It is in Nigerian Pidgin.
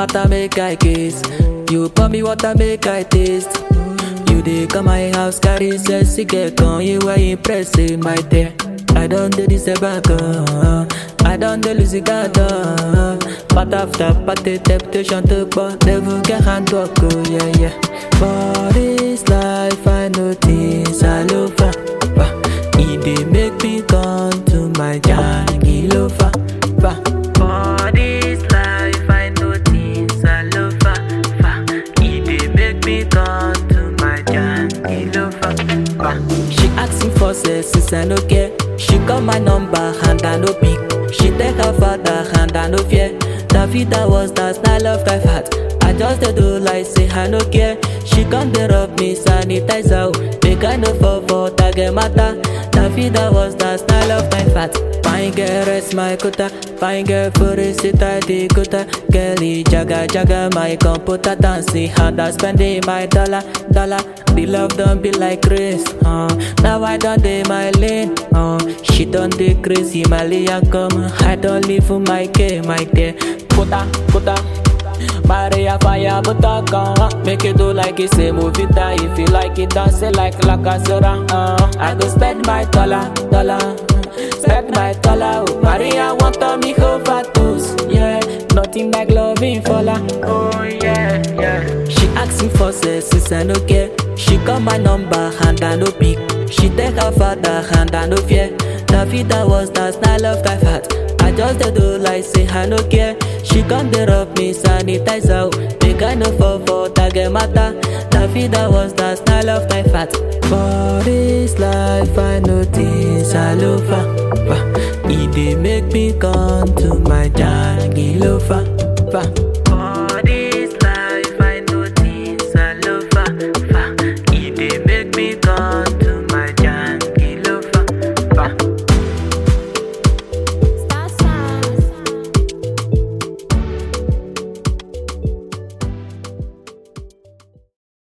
matter make I kiss. You pour me water make I taste. You dey come my house carry sexy girl come you were impressive my dear. I don't do this back uh, I don't do lose God uh, Part after party temptation to but devil can hand walk oh yeah yeah For this life I know things all over It dey make me come to my jangy lover For this life I know things all over It dey make me come to my jangy lover She asking for sex since I no care She call my number and I no pick. She take her father and I no fear. Davida was that style of life hat. I just dey do like say I no care. She come dey rub me sanitizer. Make I no fall for target matter. Davida was that style of life hat. Fine girl rest my quota. Fine girl for a sit I dey quota. Girlie jaga jaga my computer dancing and I spending my dollar dollar. The love don't be like grace. Uh. Now I don't dey my lane. Uh. She don't dey crazy, Malia come. I don't live for my care, my dear. Kota, kota. Maria fire butter come Make you do like it's a movie that If you like it, dance it like La Casera uh. I go spend my dollar, dollar Spend my dollar oh. Maria want to me overdose Yeah, nothing like loving for la Oh yeah, yeah She asking for sex since I no care She call my number and I no pick She take her father and I no fear Davida was that style of life hat I just dey do like say I no care She come dey rub me sanitizer Make I no fall for target matter Davida was that style of life hat For this life I know things all over E dey make me come to my jangy lover